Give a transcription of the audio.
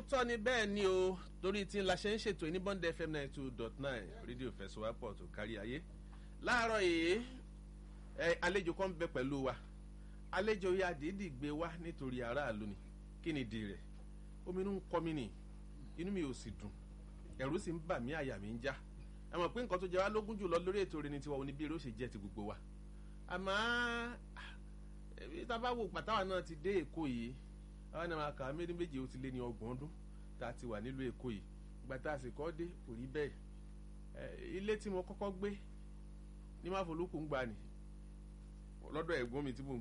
lóòótọ́ ni bẹ́ẹ̀ ni o torí tí la ṣe ń ṣètò ní bond fm ninety two dot nine rédíò fẹsọ̀wápọ̀ tó kárí ayé láàárọ̀ yìí ẹ àlejò kan bẹ pẹ̀lú wa àlejò yìí àdídì gbé wá nítorí aráàlú ni kí ni di rẹ̀ omi inú ń kọ́ mi nì inú mi ò sì dùn ẹ̀rù sì ń bà mí àyà mi ń já ẹ mọ̀ pé nǹkan tó jẹ wá lógún jùlọ lórí ètò rẹ ni tiwa oníbí eré ó ṣe jẹ́ ti gbogbo wa àmọ́ tá a bá wò pàtàwà náà ti dé èkó yìí àwọn ènìyàn àkàrà méjì méjì ó ti lé ní ọgbọ̀n ọdún tá a ti wà nílùú èkó yìí ìgbà tá a sì kọ́ dé kò rí bẹ́ẹ̀ ilé tí mo kọ́kọ́ gbé ní máfolúkú ń gbà ní lọ́dọ̀ ẹ̀gbọ́n mi tí mo